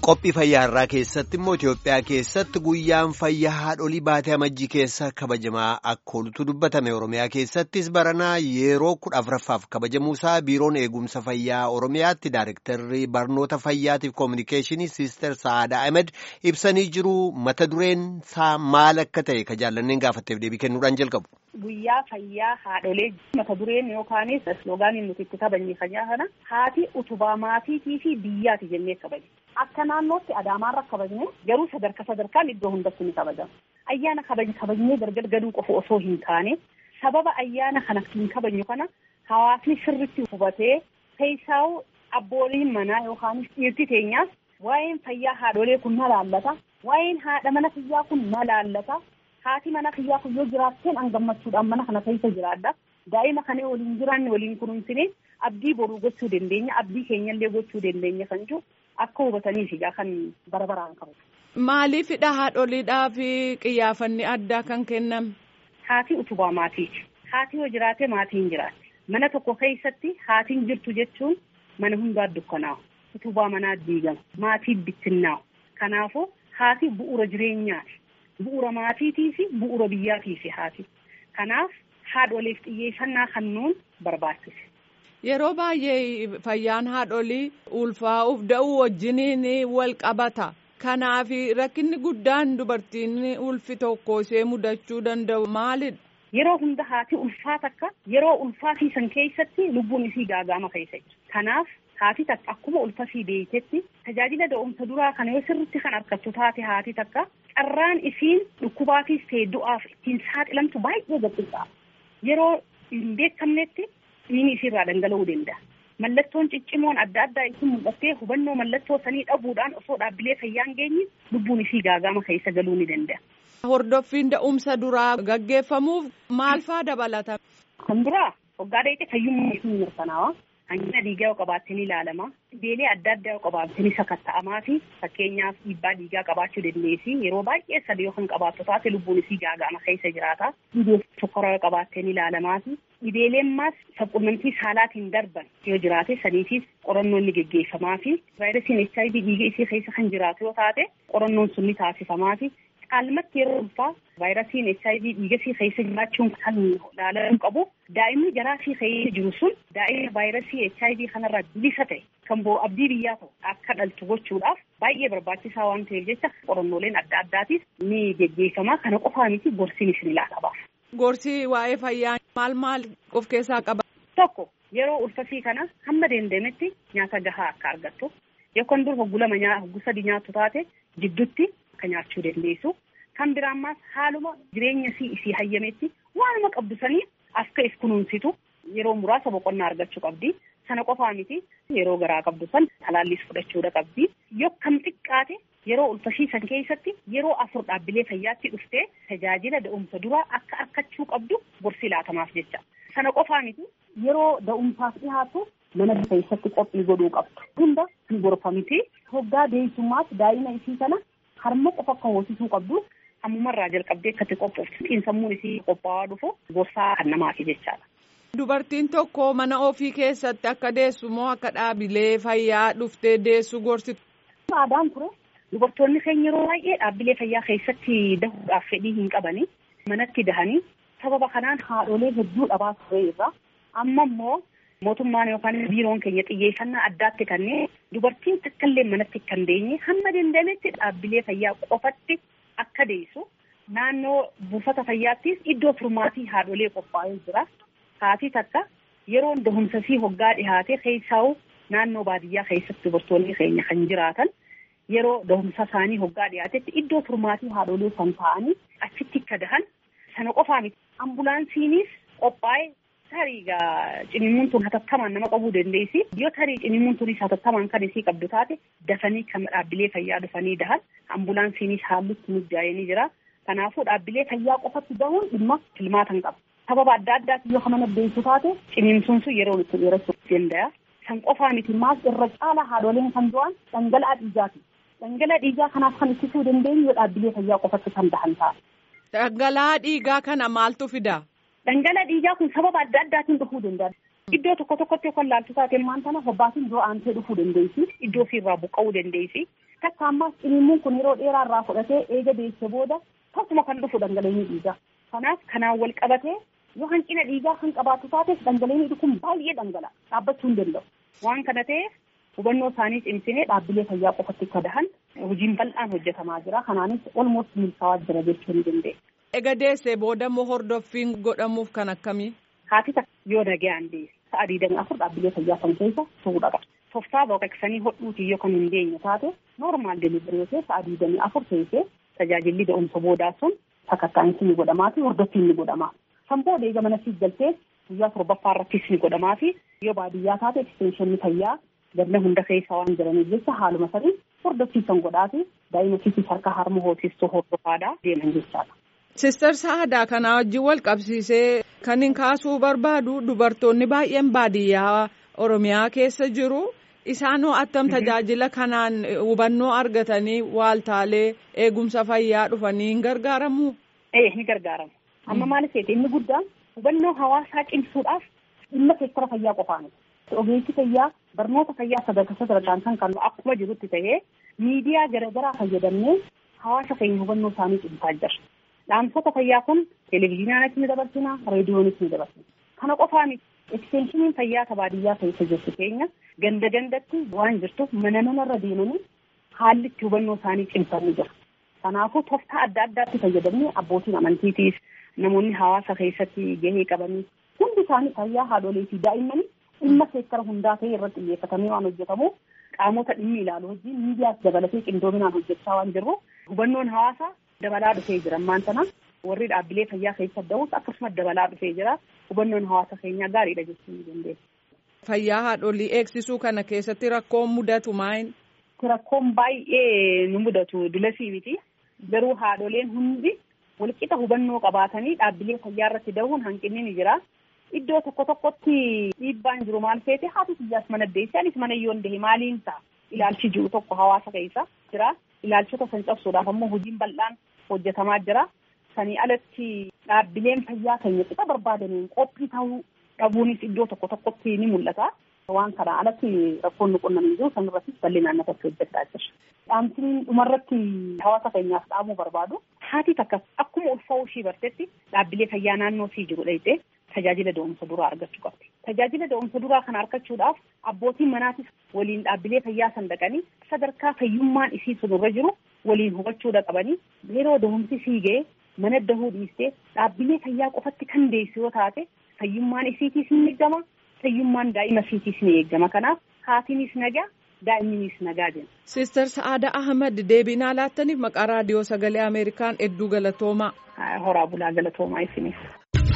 Qophii fayyaarraa keessatti immoo Itoophiyaa keessatti guyyaan fayyaa haadholii baatee amajjii keessa kabajamaa akka oolutu dubbatame Oromiyaa keessattis baranaa yeroo kudha afuraffaaf kabajamuusaa biiroon eegumsa fayyaa Oromiyaatti Daayirektarri barnoota fayyaatiif koominikeeshinii Siister Sa'aadaa Ahmed ibsanii jiru mata dureen isaa maal akka ta'e ka jaallanneen gaafatteef deebii kennuudhaan jalqabu. Guyyaa fayyaa haadholee mata dureen yookaanis sloogaaniin nuti itti kabajne fayyaa kana haati utubaa maatiitii fi biyyaati jennee kabajne. Akka naannootti Adaamaarra kabajne garuu sadarkaa sadarkaan iddoo hundatti ni kabajama. Ayyaana kabajne kabajnee gargar gaduu qofa osoo hin taane sababa ayyaana kana hin kabajnu kana hawaasni sirritti hubatee keessaa'u abbooliin manaa yookaanis dhiirti teenyaas waa'een fayyaa haadholee kun na laallata. Waa'een haadha mana fayyaa kun na laallata. Haati mana fayyaa kun yoo jiraatteen an gammachuudhaan mana kana keessa jiraadha. Daa'ima kana waliin jiraanne waliin kunuunsine abdii boruu gochuu dandeenya abdii keenyallee gochuu dandeenya kan jiru akka hubataniif egaa kan bara baraan qabu. Maaliifidha haadholiidhaa fi qiyyaafanni addaa kan kenname? Haati utubaa maatiiti. Haati yoo jiraate maatiin jiraate. Mana tokko keessatti haatiin jirtu jechuun mana hundaa dukkanaa'u. Utubaa manaa diigama. Maatii bittinnaa'u. Kanaafuu haati bu'uura jireenyaati. Bu'uura maatiitii fi bu'uura biyyaatii fi haati. Kanaaf haadholeef xiyyeeffannaa kennuun barbaachise. Yeroo baay'ee fayyaan haadholii ulfaa'uuf da'uu wajjiniin wal qabata. Kanaaf rakkinni guddaan dubartiin ulfi tokko ishee mudachuu danda'u maalidha? Yeroo hunda haati ulfaa takka yeroo ulfaatiisan keessatti lubbuun isii gaagama keessa jira. Kanaaf haati takka akkuma ulfasii beektetti tajaajila da'umsa duraa kana yoo sirritti kan argattu taate haati takka carraan isiin dhukkubaatiif ta'e du'aaf ittiin saaxilamtu baay'ee gabbisa. Yeroo hin beekamnetti dhiigni isiirraa dhangala'uu danda'a. Mallattoon ciccimoon adda addaa isin mul'attee hubannoo mallattoo sanii dhabuudhaan osoo dhaabbilee fayyaa hin geenye lubbuun isii gaagama keessa galuu ni danda'a. Hordoffiin da'umsa duraa gaggeeffamuuf maal faa dabalata? Kan duraa waggaa dheedhee fayyummaa isii mirkanaawa. Hanqina dhiigaa yoo qabaatteen ilaalama. Dhibeelee adda addaa yoo qabaatteen sakatta'amaa fi fakkeenyaaf dhiibbaa dhiigaa qabaachuu dandeessi. Yeroo baay'ee sadii yoo kan qabaattu taate lubbuun isii gaagama keessa jiraata. Dhibee sukkaara yoo qabaatteen ilaalamaa fi dhibeeleen maas sabqunnamtii saalaatiin darban yoo jiraate saniifis qorannoon ni geggeeffamaa fi vaayirasiin HIV dhiiga isii keessa kan jiraatu yoo taate qorannoon sun ni taasifamaa fi caalmatti yeroo ulfaa vaayirasiin HIV dhiiga isii keessa jiraachuun kan ilaalamuu qabu daa'imni jaraa isii keessa jiru sun daa'ima vaayirasii HIV kanarraa bilisa ta'e kan bo'o abdii biyyaa ta'u akka dhaltu gochuudhaaf baay'ee barbaachisaa waan ta'eef jecha qorannooleen adda addaatiif ni geggeeffama kana qofaa miti gorsiin isin ilaalabaaf. Gorsi waa'ee fayyaa maal maal of keessaa qaba? Tokko yeroo ulfasii kana hamma dandeemetti nyaata gahaa akka argattu yookaan dur hoggulama hoggu sadi nyaattu taate jidduutti akka nyaachuu dandeessu. Kan biraan maas haaluma jireenya isii isii hayyametti waanuma qabdu sanii akka if kunuunsitu yeroo muraasa boqonnaa argachuu qabdi. Sana qofaa miti yeroo garaa qabdu san talaallis fudhachuudha qabdi. Yoo kam xiqqaate yeroo ulfasiisan keessatti yeroo afur dhaabbilee fayyaatti dhuftee tajaajila da'umsa duraa akka argachuu qabdu gorsi laatamaaf jecha. Sana qofaa miti yeroo da'umsaaf dhiyaatu mana keessatti qophii godhuu qabdu. Hunda hin gorfamti. Hoggaa deessummaas daa'ima isii kana harma qofa akka hoosisuu qabdu. Ammumarraa jalqabdee akkatti qophooftu xiinsammuun isii qophaa'aa dhufu gorsaa kan namaati jechaadha. Dubartiin tokko mana ofii keessatti akka deessu moo akka dhaabilee fayyaa dhuftee deessu gorsitu? Aadaan ture dubartoonni keenya yeroo baay'ee dhaabbilee fayyaa keessatti dahuudhaaf fedhii hin qabani. Manatti dahanii sababa kanaan haadholee hedduu dhabaa ture irraa amma immoo mootummaan yookaan biiroon keenya xiyyeeffannaa addaatti kanneen dubartiin takkaallee manatti kan deenye hamma danda'ametti dhaabbilee fayyaa qofatti akka deessu naannoo buufata fayyaattis iddoo turmaatii haadholee qophaa'ee jira. Haati takka yeroo dahumsasii hoggaa dhihaate keessaa'u naannoo baadiyyaa keessatti dubartoonni keenya kan jiraatan yeroo dahumsa isaanii hoggaa dhiyaatetti iddoo turmaatii haadholee kan ta'anii achitti akka dahan sana qofaa miti. Ambulaansiinis qophaa'ee tarii cinimuun tun hatattamaan nama qabuu dandeessi. Yoo tarii cinimuun tunis hatattamaan kan isii qabdu taate dafanii kan dhaabbilee fayyaa dhufanii dahan ambulaansiinis haallutti mijaa'ee ni jira. Kanaafuu dhaabbilee fayyaa qofatti dahuun dhimma filmaatan qaba. Sababa adda addaati yoo mana deessu taate ciniinsuun sun yeroo itti dheerachuu danda'a. San qofaa miti maas irra caala haadholeen kan du'an dhangala'aa dhiigaati. Dhangala'aa dhiigaa kanaaf kan ittisuu dandeenyu yoo dhaabbilee fayyaa qofatti kan dahan ta'a. Dhangala'aa dhiigaa kana maaltu fida? Dhangala'aa dhiigaa kun sababa adda addaatiin dhufuu danda'a. Iddoo tokko tokkotti yookaan laaltu taateen maan tana hobbaatiin dura aantee dhufuu dandeessi. Iddoo ofirraa buqqa'uu dandeessi. Takka ammaas dhimmuun kun yeroo dheeraa irraa fudhatee eega deesse booda tasuma kan dhufu dhangala'inni dhiigaa. Kanaaf kanaan wal qabatee yoo hanqina dhiigaa kan qabaatu taates dhangala'inni kun baay'ee dhangala'a dhaabbachuu hin danda'u. Waan kana ta'eef hubannoo isaanii cimsinee dhaabbilee fayyaa qofatti akka dahan hojiin bal'aan hojjetamaa jira. Kanaanis olmost milkaa'aa jira jechuu ni dandeenya. Ega deessee booda immoo hordoffiin godhamuuf kan akkamii? Haati takka yoo nagayaan deesse sa'a digdamii afur dhaabbilee fayyaa kan keessa turuudha qaba. Toftaa baqaqsanii hodhuutii yoo kan hin deenye taate noormaal deliverii yoo ta'e sa'a digdamii afur teessee tajaajilli da'umsa boodaa sun sakattaa'iinsi ni godhamaa fi hordoffiin ni godhamaa. Kan booda eega mana siif galtee guyyaa torbaffaa irrattis ni godhamaa fi yoo baadiyyaa taate ekstenshinii fayyaa ganna hunda keessa waan jiraniif jecha haaluma sanii hordoffiisan godhaa fi daa'ima siifis harka harma hoosistuu hordofaadhaa deeman jechaadha. Sister Saadaa kana wajjin wal qabsiisee kan hin kaasuu barbaadu dubartoonni baay'een baadiyyaa Oromiyaa keessa jiru. Isaan attam tajaajila kanaan hubannoo argatanii waaltaalee eegumsa fayyaa dhufanii hin gargaaramu. Ee ni gargaaramu. Amma maal ta'eeti inni guddaan hubannoo hawaasaa cimsuudhaaf dhimma seektara fayyaa qofaani. Ogeessi fayyaa barnoota fayyaa sadarkaa sadarkaan kan kennu akkuma jirutti ta'ee miidiyaa garaagaraa fayyadamnee hawaasa keenya hubannoo isaanii cimsaa jira. Dhaamsota fayyaa kun televezyiinaanis ni dabarsina, reediyoonis ni dabarsina. Kana qofaa miti. Eksteenshiniin fayyaa baadiyyaa keessa jirtu keenya ganda gandatti waan jirtuuf mana manarra deemanii haalli itti hubannoo isaanii cimsanii jira. Kanaafuu tooftaa adda addaatti fayyadamnee abbootiin amantiitiif namoonni hawaasa keessatti gahee qabanii hundi isaanii fayyaa haadholee fi daa'immanii dhimma seektara hundaa ta'e irratti xiyyeeffatamee waan hojjetamuuf qaamota dhimmi ilaalu wajjin miidiyaas dabalatee qindoominaan hojjechaa waan jirru hubannoon hawaasaa dabalaa dhufee jira ammaan sana warri dhaabbilee fayyaa keessa da'us akkasumas dabalaa dhufee jira hubannoon hawaasa keenyaa gaariidha jechuu ni dandeenya. Fayyaa haadholii eegsisuu kana keessatti rakkoon mudatu maayin? Rakkoon baay'ee nu mudatu dulasii miti garuu haadholeen hundi walqixa hubannoo qabaatanii dhaabbilee fayyaa irratti dahuun hanqinni ni jira. Iddoo tokko tokkotti dhiibbaan jiru maal feete haati biyyaas mana deesse anis mana yoo dahe maaliin ta'a ilaalchi jiru tokko hawaasa keessa jira. Ilaalchota san cabsuudhaaf ammoo hojiin bal'aan hojjetamaa jira. Sanii alatti dhaabbileen fayyaa keenya qixa barbaadaniin qophii ta'uu dhabuunis iddoo tokko tokkotti ni mul'ata. Waan kana alatti rakkoon nu qunnamee jiru sanirrattis bal'inaan nafatti hojjechaa jira. Dhaamsiin dhumarratti hawaasa keenyaaf dhaamuu barbaadu haati takka akkuma ulfaa'uu ishii bartetti dhaabbilee fayyaa naannoo ishii jiru dhayitee tajaajila da'umsa duraa argachuu qabdi. Tajaajila da'umsa duraa kana argachuudhaaf abbootiin manaatis waliin dhaabbilee fayyaa san dhaqanii sadarkaa fayyummaan isii sunirra jiru waliin hubachuudha qabanii yeroo da'umsi sii ga'e mana dahuu dhiistee dhaabbilee fayyaa qofatti kan deessu yoo taate fayyummaan isiitiis ni eegama fayyummaan daa'ima isiitiis ni eegama kanaaf haatiinis nagaa daa'imninis nagaa jenna. Sister Sa'aada Ahmad deebinaa laattaniif maqaa raadiyoo sagalee Ameerikaan hedduu galatoomaa. Horaa bulaa galatoomaa isiniif.